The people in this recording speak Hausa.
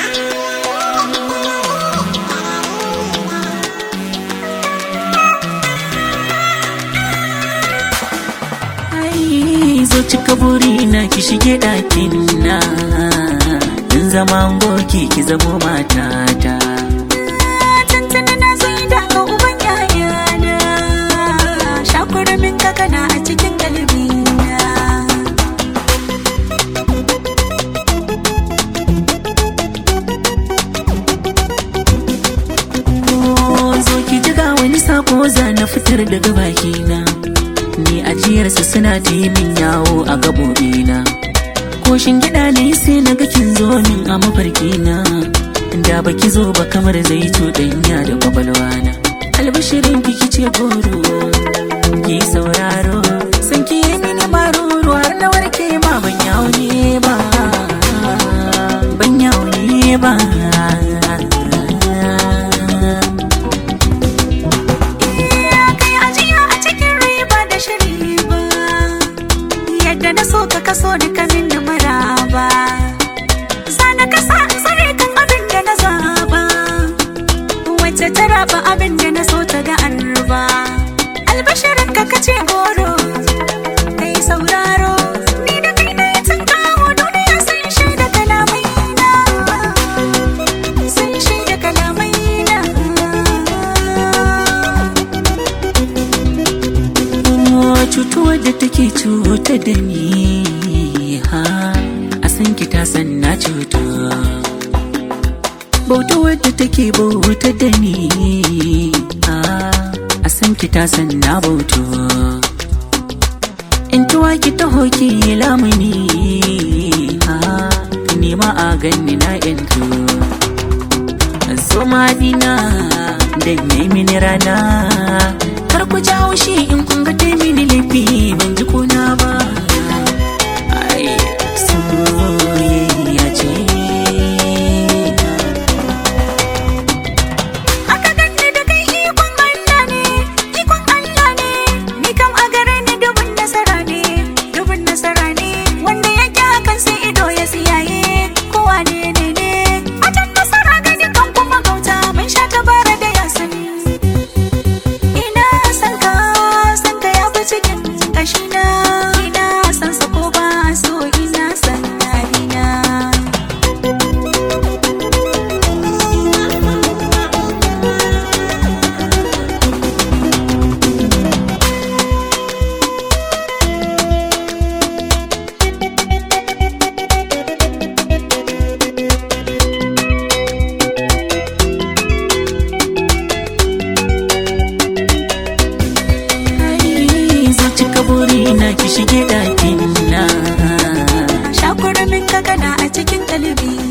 Ai, zo cika buri na ki shige ɗakin na in zama goki ki zamo matata Tantana na zai daga uban yayana Shakuramin kakana a cikin galibina Oh, zo ki jiga wani sako za na fitar daga bakina ni ajiyarsa suna ta yi min yawo a gabobina ko gida ne sai na ga kin zo min a mafarkina da baki zo ba kamar zai cuɗanya da kwakwalwana albashirin ki kice goro ki sauraro san ki yi mini maruru har na warke ma ban yawo ne ba ban yawo ne ba kai ajiya a cikin riba da shiri ba Yadda na so ka kaso da kamin da maraba Sana kasa in tsare kan abin da na zaba Wacce ta raba abin da na so ta ga arba Albashirin ka kace goro Kai sauraro Ni da kai na yi tun kawo duniya sun shaida kalamai na Sun shaida kalamai na Oh, cutuwar da take cuta da ni ha a san ki ta san na cutu bautuwar da take bauta da ni ha a san ki ta san na bautu in tuwa ki taho ki lamuni ha nema a ganni na yanzu zo madina da yayi mini rana kar ku ji haushi in kun ga dai mini laifi ban ji kuna ba ai soyayya ce Aka ganni da kai ikon Allah ne, ikon Allah ne, ni kam a gare ni dubin nasara ne, dubin nasara ne, wanda yake hakan sai ido ya siyaye, kowa ne ne ne, a can nasara ga dukan kuma gauta mun sha tabara da ya sani. Ina san ka, san ka ya fi cikin kashina, ina san sa ko ba so ina san na ina. ai zo cika buri na ki shige ɗakin na Shakuramin kakana a cikin kalibi